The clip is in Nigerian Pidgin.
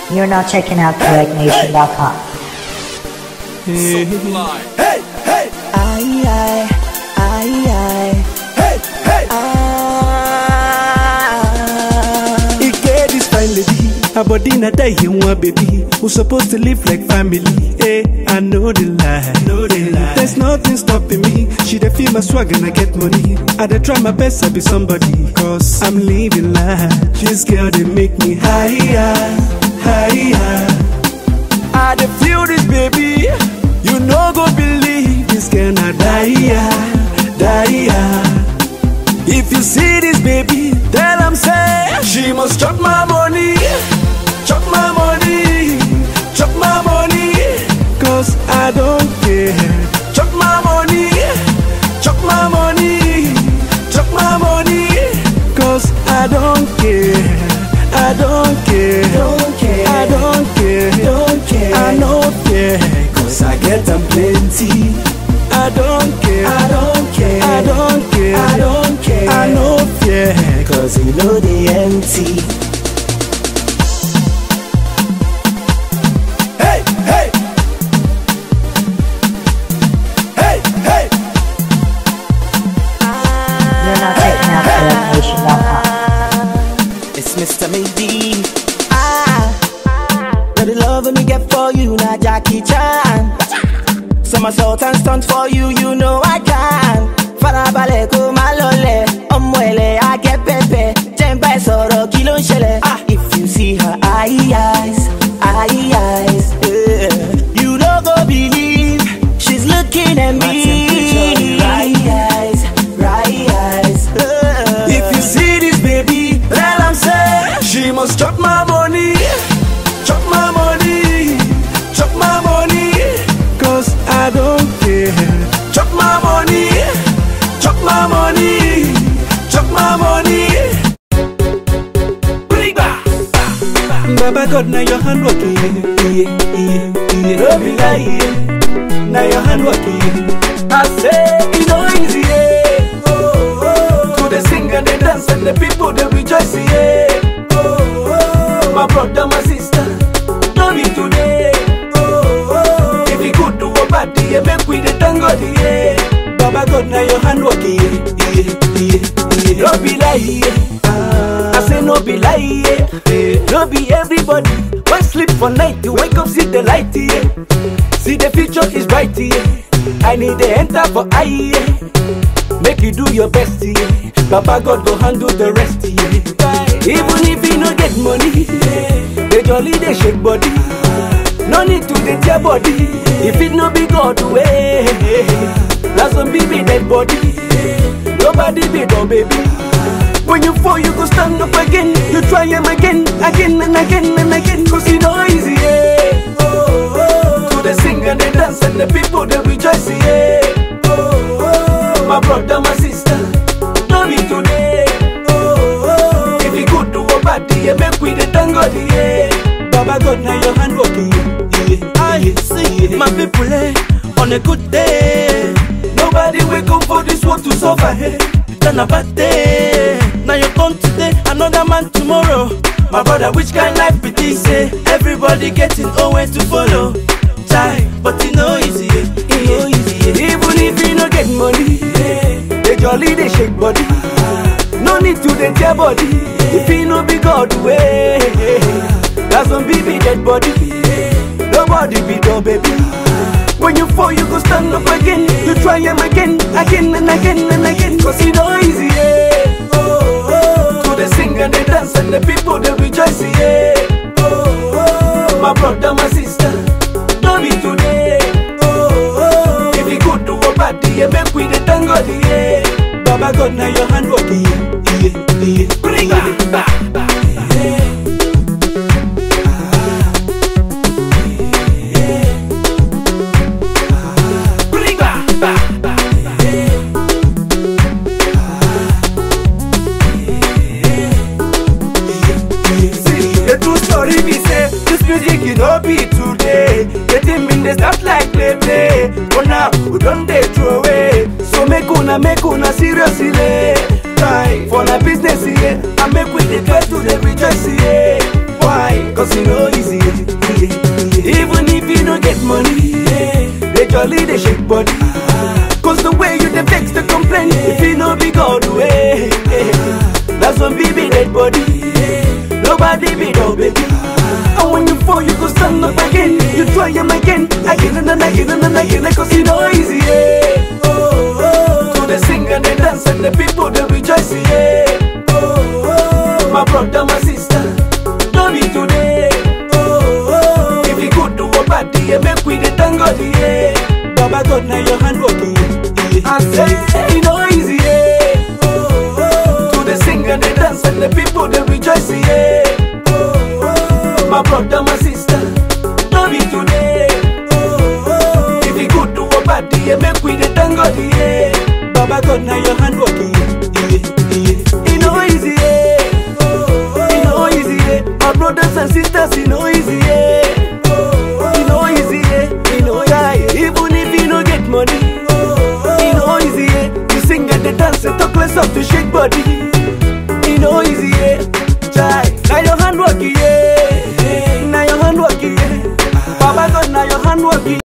You're now checking out CorrectNation.com. Hey, hey, Ay, ay, ay, ay. hey, hey. Ah. He get this fine lady, her body na die in one baby. Who supposed to live like family? Hey, I know the lie, know the lie. There's nothing stopping me. She dey feel my swag and I get money. I dey try my best to be somebody, cause I'm living life. This girl they make me higher, higher. I dey feel this baby. You no go believe this girl na die, die. If you see this baby, tell am say she must chop my money, chop my money, chop my money. Cause I don't care. Chop my money, chop my money, chop my money. Cause I don't care. I don't care. Don't care. I don't care. Don't care. I no care. Cause I get them plenty. I don't care. I don't care. I don't care. I don't care. I no fear. Cause you know they empty. Hey, hey. Hey, hey. You're now checking out CorrectNation.com. It's Mr. Maybe. Ah, now the love me get for you, now Jackie Chan. Somersault and stunt for you, you know I can. Farabalẹ̀ kó má lọlẹ̀, ọmọ ẹ̀lẹ̀ á gẹ́ pẹ́pẹ́. Jẹ́ ń bá ẹ sọ̀rọ̀ kí ló ń ṣẹlẹ̀? Ah, if you see her eye eyes, eye eyes, yeah. you no go believe she's looking at me. Right eyes, right eyes. yeah. If you see this baby, tell am say she must chop my money, chop my money, chop my money. Cause I don't care. Chop my money, chop my money, chop my money. Bring back. Baba God, now your hand working, yeah, yeah, yeah, yeah. Don't be lying, now your hand working. I say it no easy, yeah. Oh, oh. To the sing and the dance and the people they rejoice, yeah. Oh, oh. My brother, my sister, no be today. Oh, oh. If you good do a bad, yeah, make we the thank God, yeah. Baba God, now your hand working, yeah, yeah, yeah, yeah. Don't be lying, yeah. I say no be lie, yeah. No be everybody. When sleep for night, you wake up, see the light, yeah. See the future is bright, yeah. I need the enter for eye, yeah. Make you do your best, yeah. Papa God go handle the rest, yeah. Even if you no get money, yeah. They jolly, they shake body. No need to dey tear body. If it no be God way, na some be dead body. Nobody be no baby. When you fall, you go stand up again. You try him again, again and again and again. Cause you know easy, yeah. Oh, oh. To the sing and the dance and the people they rejoice, yeah. Oh, oh. My brother, my sister, no be today. Oh, oh. If you good to a bad, yeah, make we the thank God, yeah. Baba God, now your hand working, yeah. yeah. I see my people, eh, on a good day. Nobody wake up for this world to suffer, hey. Then a bad day. Now you come today, another man tomorrow. My brother, which kind life be this? Eh? Everybody getting nowhere to follow. Try, but it no easy, eh. it no easy. eh. Even if you no get money, eh, they jolly they shake body. No need to dey tear body. If you no be God way, that's some baby dead body. Nobody be no baby. When you fall, you go stand up again. You try him again, again and again and again. Cause it no easy, yeah. Oh, oh. To the sing and the dance and the people they rejoice, yeah. Oh, oh. My brother, my sister, no be today. Oh, oh. If you good to a bad, yeah, make we the thank God, yeah. Baba God, now your hand working, yeah, yeah, yeah. Bring it back, back, yeah. Bring back, back, back, See, the true story be say this music it no be today. The thing been dey start like play play, but now we don dey throw away. So make una make una seriously try for na business yeah, and make we dey try to dey rejoice yeah. Why? Cause e no easy body be no baby. And when you fall, you go stand up again. You try them again, again and then again and then again, cause you know easy, yeah. Oh, oh, to the sing and the dance and the people they rejoice, yeah. Oh, oh, my brother, my sister, no be today. Oh, oh, if you could do a party, yeah, make we the thank God, yeah. Baba God, now your hand working, yeah. I say, you know easy, yeah. Oh, oh, to the sing and the dance and the people they rejoice, yeah. Oh, oh, my brother, my sister, no be today. Oh, oh, if you could do a party, yeah, make we the thank God, yeah. Baba God, now your hand working, yeah, yeah. You know easy, yeah. Oh, oh, you know easy, yeah. My brothers and sisters, you know easy, yeah. Oh, oh, you know easy, yeah. You know yeah. Even if you no get money, oh, oh, you know easy, yeah. You sing and the dance, and talk less of to shake body. You know easy, yeah. Try. Now your hand working, yeah. Now your hand working, yeah. Baba God, now your hand working.